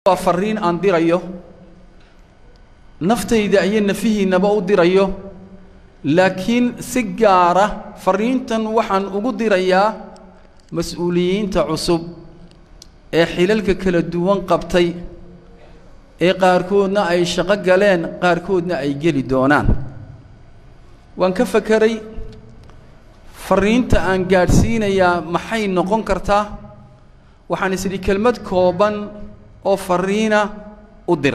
waa farriin aan dirayo naftayda iyo nafihiinnaba u dirayo laakiin si gaara farriintan waxaan ugu dirayaa mas-uuliyiinta cusub ee xilalka kala duwan qabtay ee qaarkoodna ay shaqo galeen qaarkoodna ay geli doonaan waan ka fakeray farriinta aan gaadhsiinayaa maxay noqon kartaa waxaan is idhi kelmad kooban oo farriina u dir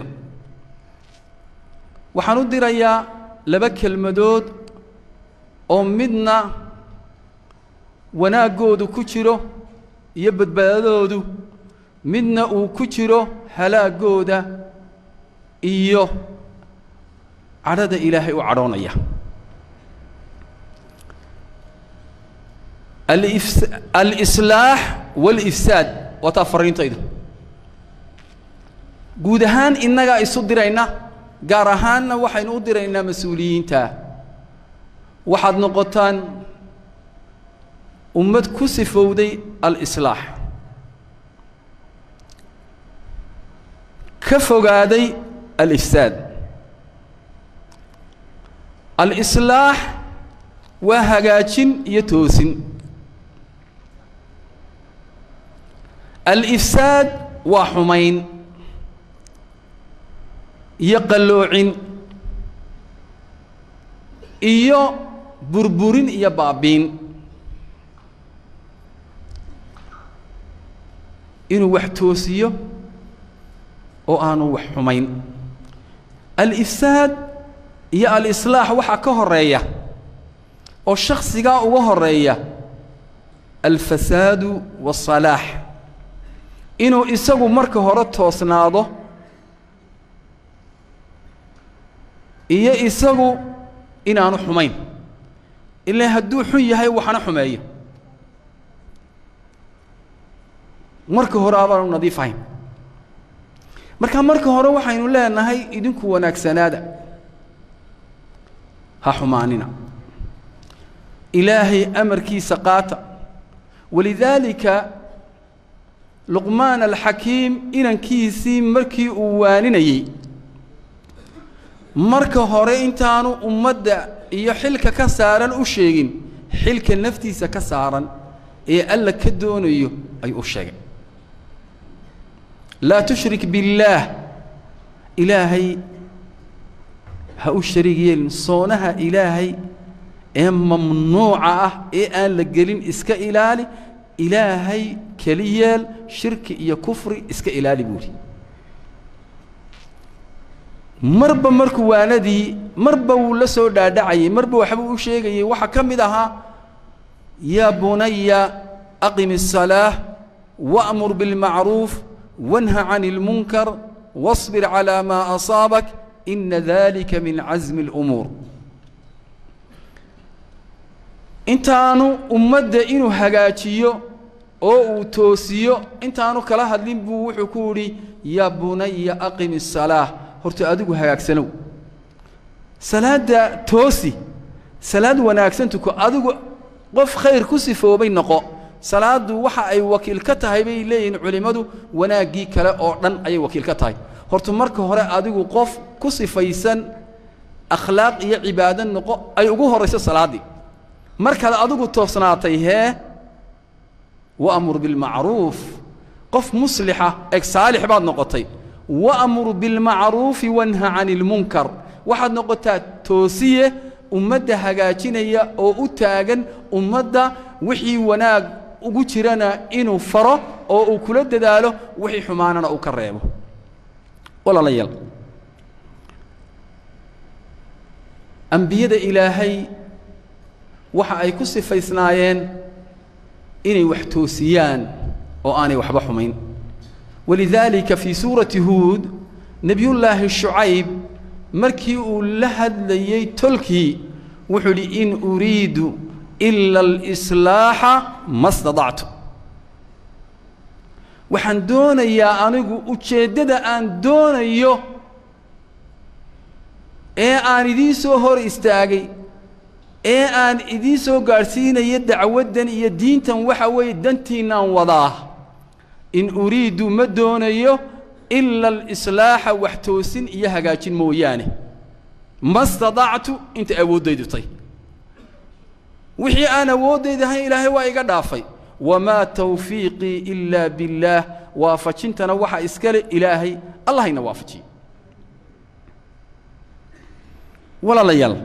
waxaan u dirayaa laba kelmadood oo midna wanaaggoodu ku jiro iyo badbaadadoodu midna uu ku jiro halaaggooda iyo cadhada ilaahay u cadhoonaya alifs alislaax waalifsaad waa taa farriintaydu guud ahaan innagaa isu dirayna gaar ahaanna waxaynu u diraynaa mas-uuliyiinta waxaad noqotaan ummad ku sifowday alislaax ka fogaaday alifsaad alislaax waa hagaajin iyo toosin alifsaad waa xumayn iyo qalloocin iyo burburin iyo baabiin inuu wax toosiyo oo aanu wax xumayn alifsaad iyo alislaax waxaa ka horeeya oo shaksigaa uga horeeya alfasaadu waasalaax inuu isagu marka hore toosnaado iyo isagu inaanu xumayn ilaa hadduu xun yahay waxna xumeeyo marka hore abaanu nadiif ahayn marka marka hore waxaynu leenahay idinku wanaagsanaada ha xumaanina ilaahay amarkiisa qaata walidaalika luqmaan alxakiim inankiisii markii uu waaninayey marka hore intaanu ummadda iyo xilka ka saaran u sheegin xilka naftiisa ka saaran ee alla ka doonayo ayuu u sheegay laa tushrik biاllaah ilaahay ha u shariig yeelin soonaha ilaahay ee mamnuuca ah ee aan la gelin iska ilaali ilaahay keli yeel shirki iyo kufri iska ilaali buuhi marba markuu waanadii marba wuu la soo dhaadhacayey marba waxbuu u sheegayey waxaa ka mid ahaa yaa bunaya aqim الsalaaة wأmur biاlmacruuf wanha can اlmunkar واصbir calى ma asaabak ina dalika min casmi اlأmuur intaanu ummadda inuu hagaajiyo oo uu toosiyo intaanu kala hadlin buu wuxuu ku yidhi yaa bunaya aqim الsalaaة horta adigu hagaagsanow salaadda toosi salaad wanaagsan tuko adigu qof khayr ku sifoobay noqo salaaddu waxa ay wakiil ka tahay bay leeyihiin culimmadu wanaaggii kale oo dhan ayay wakiil ka tahay horta marka hore adigu qof ku sifaysan akhlaaq iyo cibaado noqo ay ugu horrayso salaaddii markaad adigu toosnaatay hee wa'mur bilmacruuf qof muslixa eg saalix baad noqotay wa'mur bilmacruufi wanha can ilmunkar waxaad noqotaa toosiye ummadda hagaajinaya oo u taagan ummadda wixii wanaag ugu jirana inuu faro oo uu kula dadaalo wixii xumaanana uu ka reebo walaalayaal ambiyada ilaahay waxa ay ku sifaysnaayeen inay wax toosiyaan oo aanay waxba xumayn walidaalika fii suurati huud nebiyullaahi shucayb markii uu la hadlayey tolkii wuxuu idhi in uriidu ila alislaaxa ma stadactu waxaan doonayaa anigu ujeeddada aan doonayo ee aan idiin soo hor istaagay ee aan idiin soo gaadhsiinayo dacwaddan iyo diintan waxa weeye dantiinnaan wadaa in uriidu ma doonayo ila alislaaxa wax toosin iyo hagaajin mooyaane ma stadactu inta awooddaydu tay wixii aan awooddayda ahayn ilaahay waa iga dhaafay wamaa tawfiiqii ilaa billaah waafajintana waxa iskale ilaahay allahayna waafajiye walaalayaal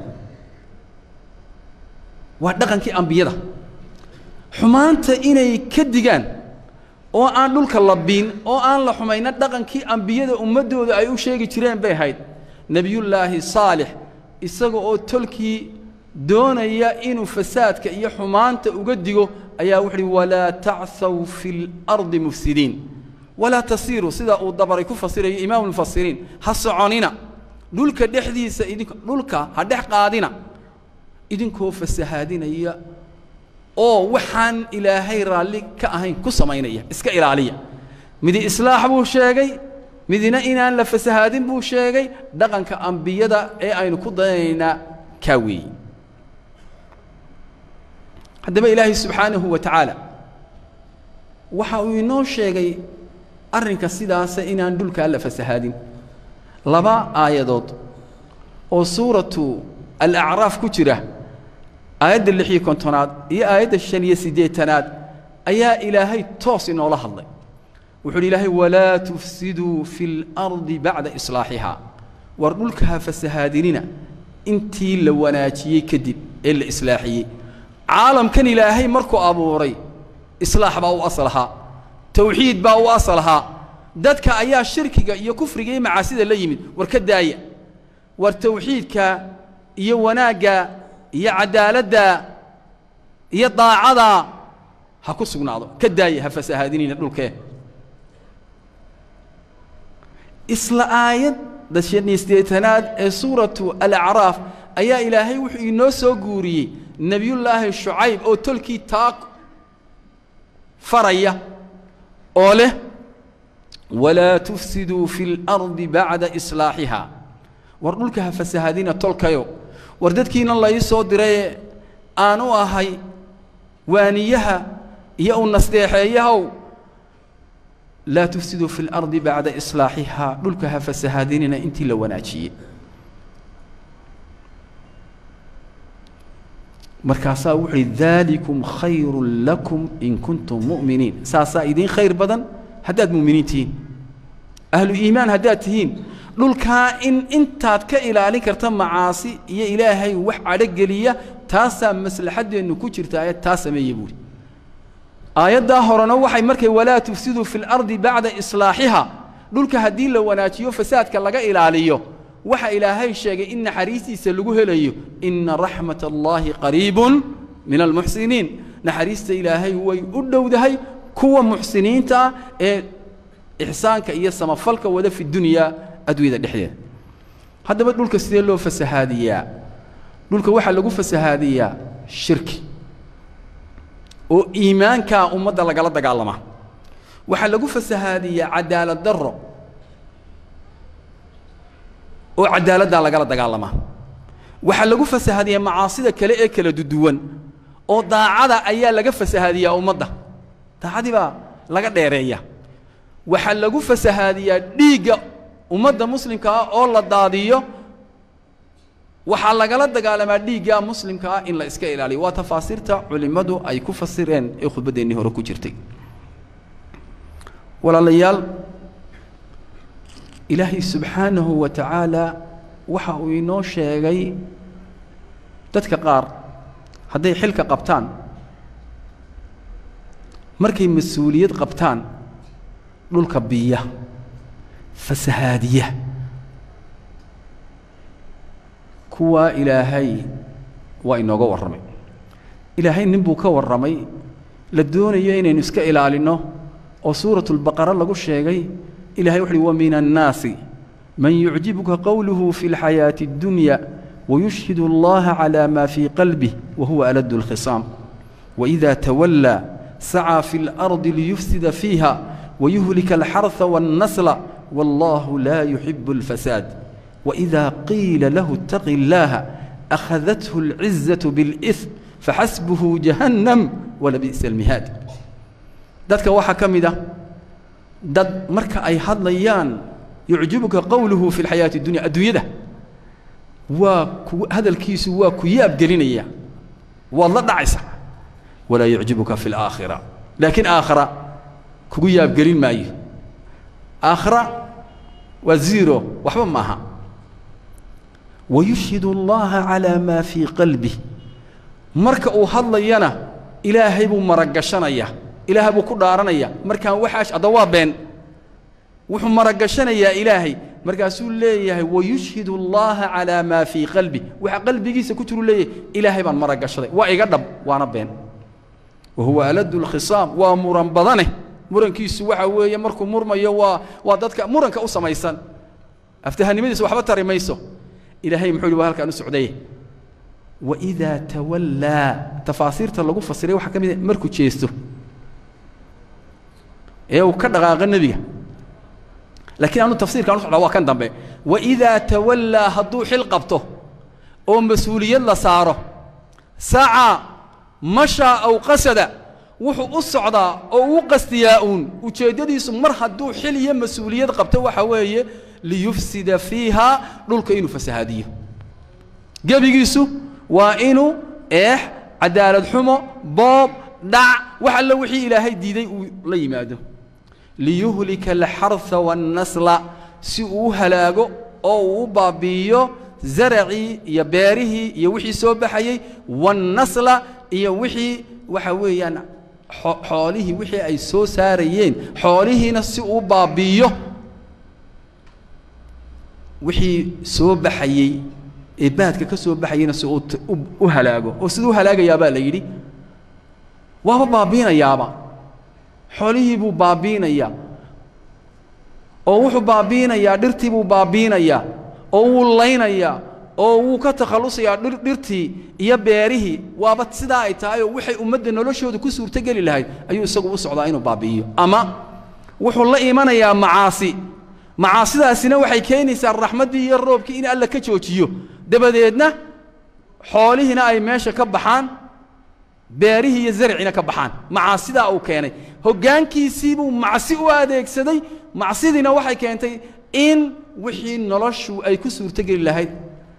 waa dhaqankii ambiyada xumaanta inay ka digaan oo aan dhulka la biin oo aan la xumayna dhaqankii ambiyada ummaddooda ay u sheegi jireen bay ahayd nebiyullaahi saalix isaga oo tolkii doonaya inuu fasaadka iyo xumaanta uga digo ayaa wuxu uhi walaa tacthaw fi اlardi mufsidiin walaa tasiiruu sida uu dabaray ku fasirayo imaamu lmufasiriin ha soconina dhulka dhexdiisa idink dhulka ha dhex qaadina idinkoo fasahaadinaya oo waxaan ilaahay raalli ka ahayn ku samaynaya iska ilaaliya midi islaax buu sheegay midina inaan la fasahaadin buu sheegay dhaqanka ambiyada ee aynu ku dayanaynaa kaa weeyi haddaba ilaahay subxaanahu wa tacaala waxa uu inoo sheegay arrinka sidaasa inaan dhulkaa la fasahaadin laba aayadood oo suuratu alacraaf ku jira aayadda lix iyo kontonaad iyo aayadda shan iyo siddeetanaad ayaa ilaahay toos inoola hadlay wuxu uhi ilaahay walaa tufsiduu fi اlardi bacda islaaxihaa war dhulka ha fasahaadinina intii la wanaajiyey kadib ee la islaaxiyey caalamkan ilaahay markuu abuuray islaax baa u asal ahaa tawxiid baa u asal ahaa dadka ayaa shirkiga iyo kufriga iyo macaasida la yimid war ka daaya war tawxiidka iyo wanaagga iyo cadaaladda iyo daacada ha ku sugnaado ka daaya ha fasahaadinina dhulkee isla aayadda shan iyo siddeetanaad ee suuratu alacraaf ayaa ilaahay wuxuu inoo soo guuriyey nebiyullaahi shucayb oo tolkii taa faraya oo leh walaa tufsiduu fi اlardi bacda islaaxihaa war dhulka ha fasahaadina tolkayo war dadkiina lai soo dirayee aan u ahay waaniyaha iyo u nasteexeeyahow laa tufsiduu fi اlardi bacda islaaxihaa dhulka ha fasahaadinina intii la wanaajiyey markaasaa wuxu uhi daalikum khayru lakum in kuntum mu'miniin saasaa idiin khayr badan haddaad mu'miniin tihiin ahlu iimaan haddaad tihiin dhulkaa in intaad ka ilaalin karta macaasi iyo ilaahay wax cadhogeliya taasaa maslaxaddeennu ku jirta ayad taa sameeye buuhi aayaddaa horena waxay markay walaa tufsiduu fi اlardi bacda islaaxiha dhulka haddii la wanaajiyo fasaadka laga ilaaliyo waxa ilaahay sheegay in naxariistiisa lagu helayo ina raxmat allaahi qariibun min almuxsiniin naxariista ilaahay way u dhowdahay kuwa muxsiniinta ah ee ixsaanka iyo samafalka wada fi dunyaa adduunyada dhexdeeda haddaba dhulka sidee loo fasahaadiyaa dhulka waxaa lagu fasahaadiyaa shirki oo iimaankaa ummadda lagala dagaalamaa waxaa lagu fasahaadiyaa cadaalad darro oo cadaaladdaa lagala dagaalamaa waxaa lagu fasahaadiyaa macaasida kale ee kala duduwan oo daacada ayaa laga fasahaadiyaa ummadda daacadii baa laga dheereeya waxaa lagu fasahaadiyaa dhiigga ummadda muslimka ah oo la daadiyo waxaa lagala dagaalamaa dhiigga muslimka ah in la iska ilaaliyo waa tafaasiirta culimmadu ay ku fasireen ee khudbadeennii hore ku jirtay walaalayaal ilaahay subxaanahu wa tacaala waxa uu inoo sheegay dadka qaar hadday xilka qabtaan markay mas-uuliyad qabtaan dhulka biya fasahaadiya kuwaa ilaahay waa inooga warramay ilaahay nin buu ka warramay la doonayo inaynu iska ilaalinno oo suuratu lbaqara lagu sheegay ilahay wuxu uhi wamin annaasi man yucjibuka qowluhu fi اlxayaaةi اddunya wayushhid اllaha calى ma fii qalbih wahuwa aladu اlkhisaam waإida tawallaa sacaa fi اlardi liyufsida fiiha wayuhlika alxarثa wاnnasla wallahu laa yuxibu اlfasaad waإida qiila lahu اtaqi اllaha akhadathu اlcizaة biاlإثm faxasbuhu jahannam walabi'sa اlmihaad dadka waxaa ka mid ah dad marka ay hadlayaan yucjibuka qowluhu fi lxayaati اdunya adduunyada waa ku hadalkiisu waa ku yaabgelinaya waad la dhacaysa walaa yucjibuka fi اlaakhira laakiin aakhira kugu yaabgelin maayo aakhira waa zero waxba maaha wayushhid اllaha calىa maa fii qalbih marka uu hadlayana ilaahay buu maragashanaya ilaahay buu ku dhaaranaya markaan waxaash adda waa been wuxuu maragashanayaa ilaahay markaasuu leeyahay wayushhid اllaha calىa maa fii qalbi waxa qalbigiisa ku jiru leeyahay ilaahay baan maragashaday waa iga dhab waana been wa huwa aladu اlkhisaam waa muran badane murankiisu waxa weeye markuu murmayo waa waa dadka muranka u samaysan aftahanimadiisa waxba tari mayso ilaahay muxuu yihi waa halkaan u socday waidaa tawallaa tafaasiirta lagu fasiray waxaa ka mid a markuu jeesto ee uu ka dhaqaaqa nebiga laakiin anu tafsiirkaan u socdaa waa kan dambe waidaa tawallaa hadduu xil qabto oo mas-uuliyad la saaro sacaa mashaa aw qasada wuxuu u socdaa oo uu qastiyaa uun ujeeddadiisu mar hadduu xil iyo mas-uuliyad qabto waxa weeye liyufsida fiiha dhulka inuu fasahaadiyo gebigiisu waa inuu eex cadaalad xumo boob dhac wax alle wixii ilaahay diiday uu la yimaado liyuhlika alxarha waannasla si uu u halaago oo uu u baabi'iyo zaracii iyo beerihii iyo wixii soo baxayey waannasla iyo wixii waxa weeyaan xoolihii wixii ay soo saarayeen xoolihiina si uu baabi'iyo wixii soo baxayey ee baadka ka soo baxayeyna si uu u halaago oo siduu u halaagayaabaa la yidhi waaba baabiinayaaba xoolihii buu baabiinayaa oo wuxuu baabiinayaa dhirtii buu baabiinayaa oo wuu laynayaa oo wuu ka takhallusayaa dhir dhirtii iyo beerihii waaba sidaa ay tahay oo waxay ummadda noloshooda ku suurtogeli lahayd ayuu isagu u socdaa inuu baabi'iyo ama wuxuu la imanayaa macaasi macaasidaasina waxay keenaysaa raxmaddii iyo roobkii in alla ka joojiyo dabadeedna xoolihiina ay meesha ka baxaan beerihii iyo zarciina ka baxaan macaasidaa uu keenay hoggaankiisiibuu macsi u adeegsaday macsidiina waxay keentay in wixii noloshu ay ku suurtogeli lahayd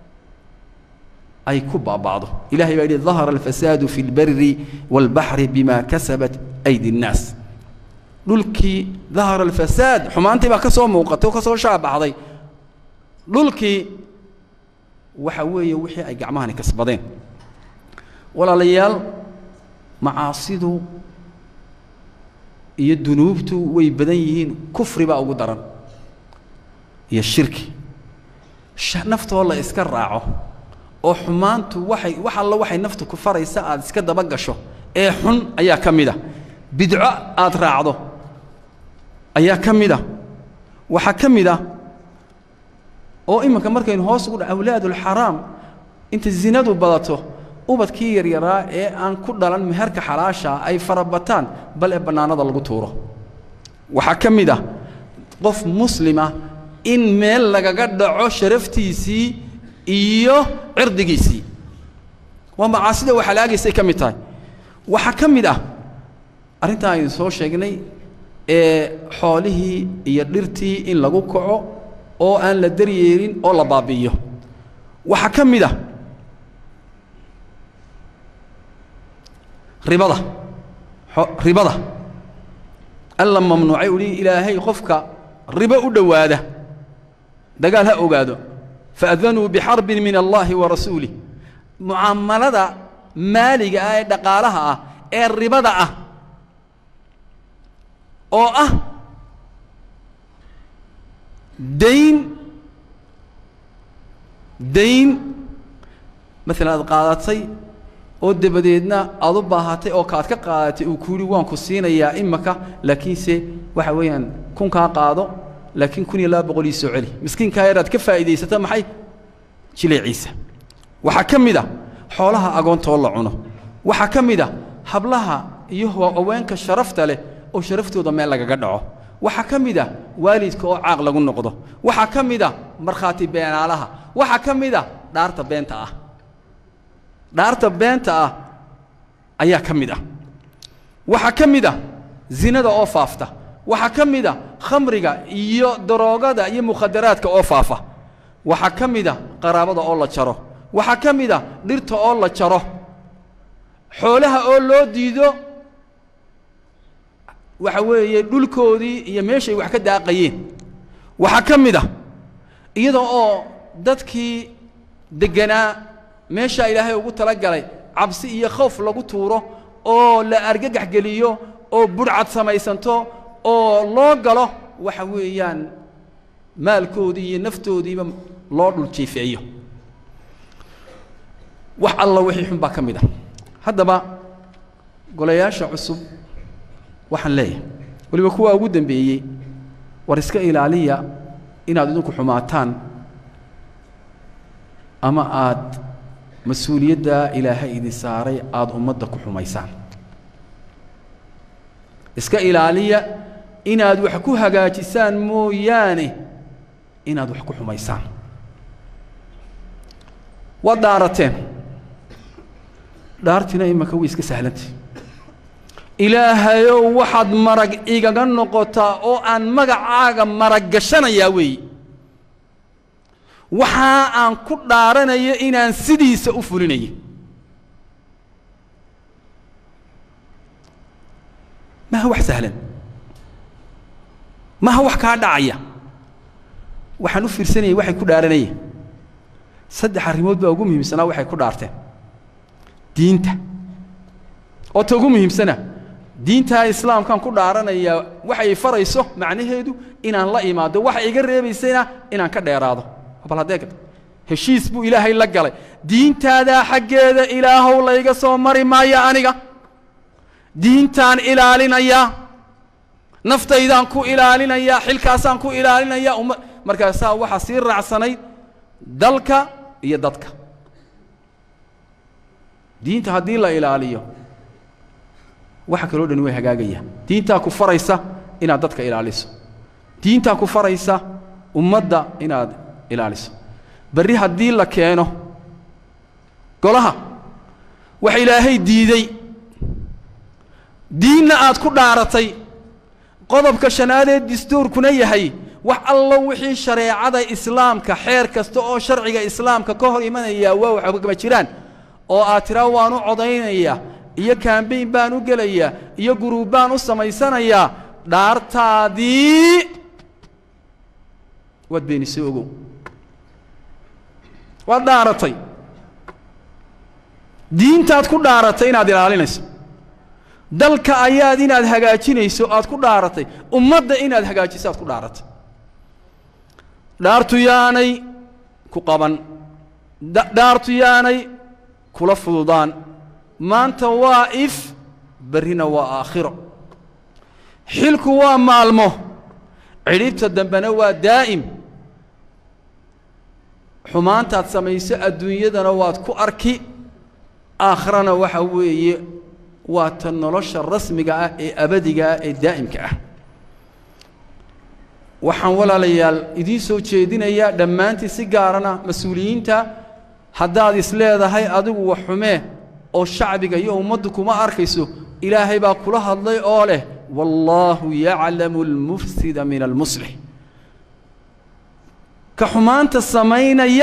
ay ku baaba'do ilahay baa yidhi dahara alfasaadu fi اlbari wاlbaxri bima kasabat aydi الnaas dhulkii dahara alfasaad xumaantii baa ka soo muuqatay oo ka soo shaabaxday dhulkii waxa weeye wixii ay gacmahani kasbadeen walaalayaal macaasidu iyo dunuubtu way badan yihiin kufri baa ugu daran iyo shirki naftoo la iska raaco oo xumaantu waxay wax alla waxay naftu ku faraysa aad iska daba gasho ee xun ayaa ka mid a bidco aad raacdo ayaa ka mid a waxaa ka mid ah oo iminka markaynu hoos ugu dha awlaadulxaraam inta zinadu badato ubadkii yaryaraa ee aan ku dhalan meherka xalaashaa ay farabataan bal ee bannaanada lagu tuuro waxaa ka mid ah qof muslima in meel lagaga dhaco sharaftiisii iyo cirdigiisii waa macaasida wax halaagaysay ka mid tahay waxaa ka mid ah arrintaa aynu soo sheegnay ee xoolihii iyo dhirtii in lagu kaco oo aan la daryeelin oo la baabi'iyo waxaa ka mid ah ribada ribada alla mamnuucay uhi ilaahay qofka ribo u dhowaada dagaal ha ogaado faadanuu bixarbin min allaahi wa rasuulih mucaamalada maaliga ah ee dhaqaalaha ah ee ribada ah oo ah dayn dayn maalan aad qaadatay oo dabadeedna aad u baahatay oo kaad ka qaadatay uu ku yidhi waan ku siinayaa imaka laakiinse waxa weeyaan kunkaa qaado laakiin kun iyo laba boqol ii soo celi miskiinkaa yar aad ka faa'iidaysata maxay jileeciisa waxaa ka mid a xoolaha agoontoo la cuno waxaa ka mid a hablaha iyo haweenka sharafta leh oo sharaftooda meel lagaga dhaco waxaa ka mid a waalidka oo caaq lagu noqdo waxaa ka mid a markhaati beenaalaha waxaa ka mid a dhaarta beenta ah dhaarta beenta ah ayaa ka mid ah waxaa ka mid ah zinada oo faafta waxaa ka mid a khamriga iyo daroogada iyo mukhadaraadka oo faafa waxaa ka mid a qaraabada oo la jaro waxaa ka mid a dhirta oo la jaro xoolaha oo loo diido waxa weeye dhulkoodii iyo meeshay wax ka daaqayeen waxaa ka mid a iyada oo dadkii degganaa meeshaa ilaahay ugu tala galay cabsi iyo khowf lagu tuuro oo la argagax geliyo oo budhcad samaysanto oo loo galo waxa weeyaan maalkoodii iyo naftoodiiba loo dhul jiifeeyo wax alla wixii xun baa ka mid ah haddaba golayaasha cusub waxaan leeyahay weliba kuwaa ugu dembeeyey war iska ilaaliya inaad idinku xumaataan ama aad mas-uuliyaddaa ilaahay idin saaray aada ummadda ku xumaysaan iska ilaaliya inaad wax ku hagaajisaan mooyaane inaad wax ku xumaysaan waad dhaarateen dhaartina imaka way iska sahlantay ilaahayow waxaad marag igaga noqotaa oo aan magacaaga marag gashanayaa weeye waxaa aan ku dhaaranayo inaan sidiisa u fulinayo maha wax sahlan maha wax kaa dhacaya waxaan u fiirsanayay waxay ku dhaaranayeen saddex arrimood baa ugu muhiimsanaa waxay ku dhaarteen diinta oo ta ugu muhiimsana diintaa islaamkaan ku dhaaranayaa waxay farayso macnaheedu inaan la imaado waxay iga reebaysayna inaan ka dheeraado bal haddee heshiis buu ilaahay la galay diintaadaa xaggeeda ilaahow layga soo mari maayo aniga diintaan ilaalinayaa naftaydaan ku ilaalinayaa xilkaasaan ku ilaalinayaa umma markaasaa waxaa sii raacsanayd dalka iyo dadka diinta haddii la ilaaliyo waxa kaloo dhani way hagaagayaan diintaa ku faraysa inaad dadka ilaaliso diintaa ku faraysa ummadda inaad ilaaliso berri haddii la keeno golaha wax ilaahay diiday diinna aad ku dhaaratay qodobka shanaadee dastuurkuna yahay wax allo wixii shareecada islaamka xeer kasta oo sharciga islaamka ka hor imanaya waa waxgama jiraan oo aad tiraa waan u codaynayaa iyo kambayn baan u gelayaa iyo guruub baan u samaysanayaa dhaartaadii waad beenisay ogow waad dhaaratay diintaad ku dhaaratay inaad ilaalinayso dalka ayaad inaad hagaajinayso aad ku dhaaratay ummadda inaad hagaajiso aad ku dhaaratay dhaartu yaanay ku qaban dhaartu yaanay kula fududaan maanta waa if berrina waa aakhiro xilku waa maalmo cidhibta dambena waa daa'im xumaantaad samayso adduunyadana waad ku arki aakhirana waxa weeye waa ta nolosha rasmiga ah ee abadiga ah ee daa'imka ah waxaan walaalayaal idiin soo jeedinayaa dhammaantii si gaarana mas-uuliyiinta haddaad is leedahay adigu wax xumee oo shacbiga iyo ummaddu kuma arkayso ilaahay baa kula hadlay oo leh wallaahu yaclamu almufsida min almuslix ka xumaanta samaynaya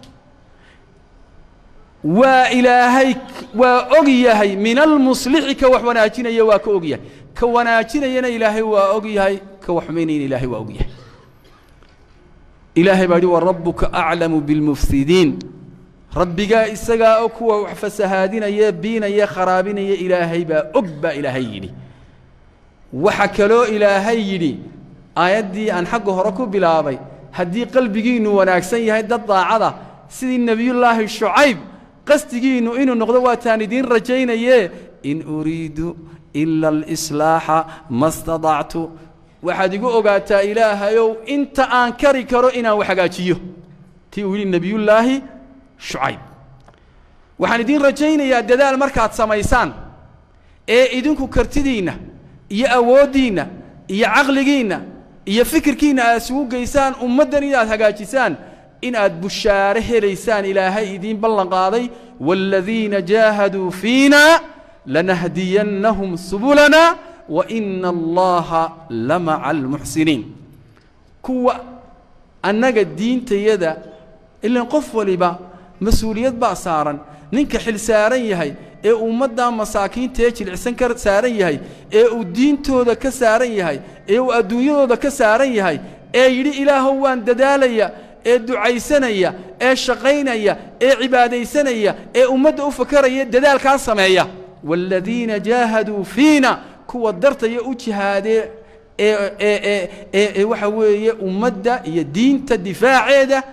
waa ilaahay waa og yahay min almuslixi ka wax wanaajinaya waa ka og yahay ka wanaajinayana ilaahay waa og yahay ka wax xumaynayana ilaahay waa og yahay ilaahay baa yidhi warabbuka aclamu bilmufsidiin rabbigaa isagaa og kuwa wax fasahaadinaya biinaya kharaabinaya ilaahay baa og baa ilaahay yidhi waxa kaloo ilaahay yidhi aayaddii aan xagga hore ku bilaabay haddii qalbigiinnu wanaagsan yahay dad daacada sidii nebiyullaahi shucayb qasdigiinnu inuu noqdo waataan idiin rajaynaye in uriidu ila alislaaxa ma stadactu waxaad igu ogaataa ilaahayow inta aan kari karo inaan wax hagaajiyo tii uu yidhi nebiyullaahi shucayb waxaan idiin rajaynayaa dadaal markaad samaysaan ee idinku kartidiinna iyo awooddiinna iyo caqligiinna iyo fikirkiinna aad isugu geysaan ummaddan inaad hagaajisaan inaad bushaare helaysaan ilaahay idiin ballan qaaday waaladiina jaahaduu fiina lanahdiyannahum subulana wa ina allaha la maca almuxsiniin kuwa annaga diintayada ilan qof waliba mas-uuliyad baa saaran ninka xil saaran yahay ee ummaddaa masaakiinta ee jilicsan ka saaran yahay ee uu diintooda ka saaran yahay ee uu adduunyadooda ka saaran yahay ee yidhi ilaahow waan dadaalaya ee ducaysanaya ee shaqaynaya ee cibaadaysanaya ee ummadda u fakaraya dadaalkaa sameeya waaladiina jaahaduu fiina kuwa dartaya u jihaadee ee ee ee ee ee waxa weeye ummadda iyo diinta difaaceeda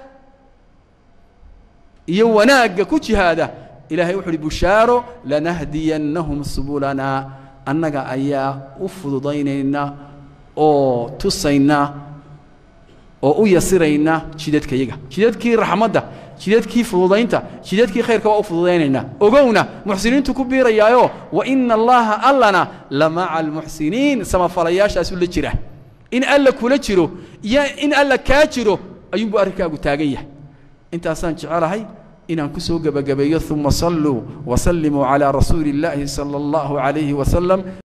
iyo wanaagga ku jihaada ilaahay wuxu uhi bushaaro lanahdiyannahum subulanaa annaga ayaa u fududaynaynaa oo tusaynaa oo u yasiraynaa jidadkayaga jidadkii raxmadda jidadkii fududaynta jidadkii khayrka waa u fududaynaynaa ogowna muxsiniintu ku biirayaayo wa ina allaha allana la maca almuxsiniin samafalayaashaasu la jira in alla kula jiro iyo in alla kaa jiro ayuunbuu arrinkaagu taagan yahay intaasaan jecelahay inaan ku soo gebagabeeyo uma salluu wasallimuu calaa rasuuli اllaahi salى اllahu عalayhi wasalam